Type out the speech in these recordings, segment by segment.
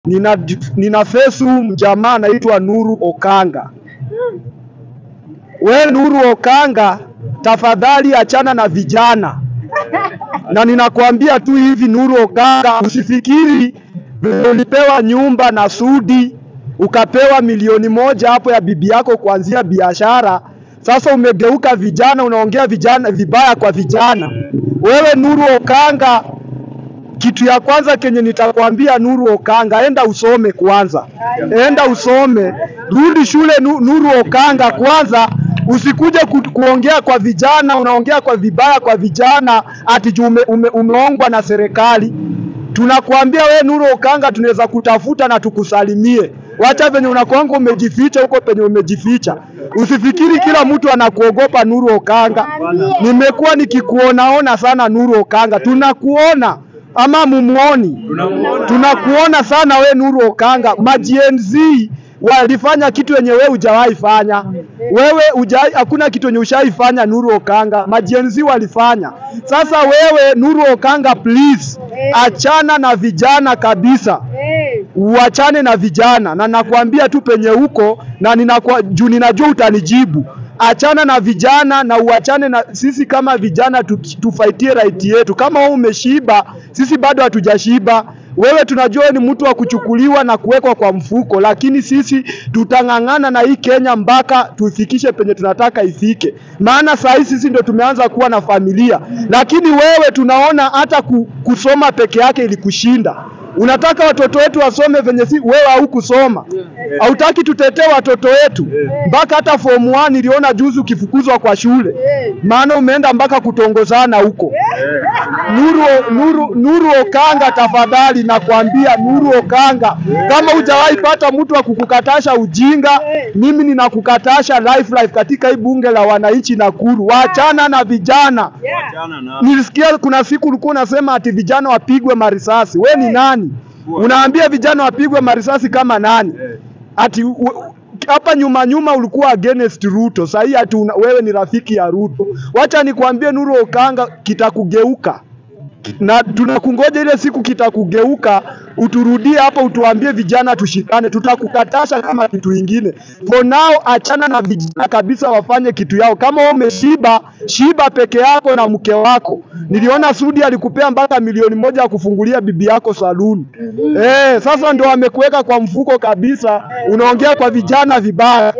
nina, nina fesu mjamaa anaitwa Nuru Okanga. We Nuru Okanga, tafadhali achana na vijana, na ninakwambia tu hivi Nuru Okanga, usifikiri vile ulipewa nyumba na Sudi ukapewa milioni moja hapo ya bibi yako kuanzia biashara, sasa umegeuka vijana, unaongea vijana vibaya kwa vijana. Wewe Nuru Okanga, kitu ya kwanza kenye nitakwambia Nuru Okanga, enda usome kwanza, enda usome, rudi shule Nu- Nuru Okanga kwanza. Usikuje ku, kuongea kwa vijana, unaongea kwa vibaya kwa vijana ati juu ume, ume, umeongwa na serikali. Tunakuambia we Nuru Okanga, tunaweza kutafuta na tukusalimie. Wacha venye unakuanga umejificha huko penye umejificha. Usifikiri kila mtu anakuogopa Nuru Okanga. Nimekuwa nikikuonaona sana Nuru Okanga, tunakuona ama mumuoni? Tunakuona sana we Nuru Okanga. Majenz walifanya kitu yenye wewe hujawahi fanya. Wewe hujai, hakuna kitu yenye ushaifanya Nuru Okanga. Majenzi walifanya. Sasa wewe Nuru Okanga, please achana na vijana kabisa uachane na vijana, na nakwambia tu penye huko na ninakwa, juu ninajua utanijibu. Achana na vijana na uachane na sisi. Kama vijana tu, tufaitie right yetu. Kama wewe umeshiba, sisi bado hatujashiba. Wewe tunajua ni mtu wa kuchukuliwa na kuwekwa kwa mfuko, lakini sisi tutang'ang'ana na hii Kenya mpaka tuifikishe penye tunataka ifike. Maana saa hii sisi ndio tumeanza kuwa na familia, lakini wewe tunaona hata ku, kusoma peke yake ilikushinda. Unataka watoto wetu wasome venye si wewe haukusoma. Hautaki tutetee watoto wetu mpaka hata form 1 niliona juzi ukifukuzwa kwa shule, maana umeenda mpaka kutongozana huko. Nuru, Nuru, Nuru Okanga, tafadhali nakwambia Nuru Okanga, kama hujawahi pata mtu wa kukukatasha ujinga, mimi ninakukatasha life life katika hii bunge la wananchi Nakuru. Waachana na vijana. Nilisikia kuna siku ulikuwa unasema ati vijana wapigwe marisasi. We ni nani? Unaambia vijana wapigwe marisasi kama nani? Ati u- hapa nyuma nyuma ulikuwa against Ruto, sasa hii ati una, wewe ni rafiki ya Ruto. Wacha nikwambie Nuru Okanga, kitakugeuka na tunakungoja ile siku kitakugeuka, uturudie hapa utuambie vijana tushikane, tutakukatasha kama kitu ingine. For now, achana na vijana kabisa, wafanye kitu yao. Kama wewe umeshiba, shiba peke yako na mke wako. Niliona Sudi alikupea mpaka milioni moja ya kufungulia bibi yako saluni. Eh, sasa ndio amekuweka kwa mfuko kabisa, unaongea kwa vijana vibaya.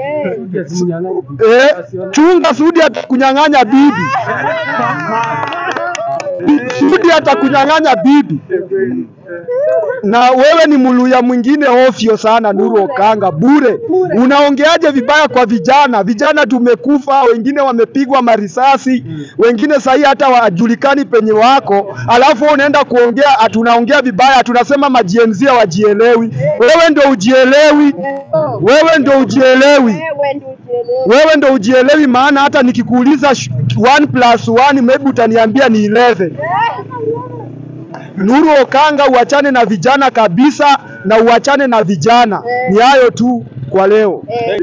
Eh, chunga Sudi atakunyang'anya bibi. Sudi atakunyang'anya bibi. Na wewe ni muluya mwingine ofyo sana, Nuru Okanga, bure. Unaongeaje vibaya kwa vijana? Vijana tumekufa, wengine wamepigwa marisasi, wengine sahii hata wajulikani penye wako, alafu wewe unaenda kuongea, atunaongea vibaya, tunasema majienzia wajielewi. Wewe ndo ujielewi, wewe ndo ujielewi wewe ndo ujielewi, maana hata nikikuuliza sh- one plus one maybe utaniambia ni 11. Nuru Okanga, uachane na vijana kabisa na uachane na vijana. Ni hayo tu kwa leo.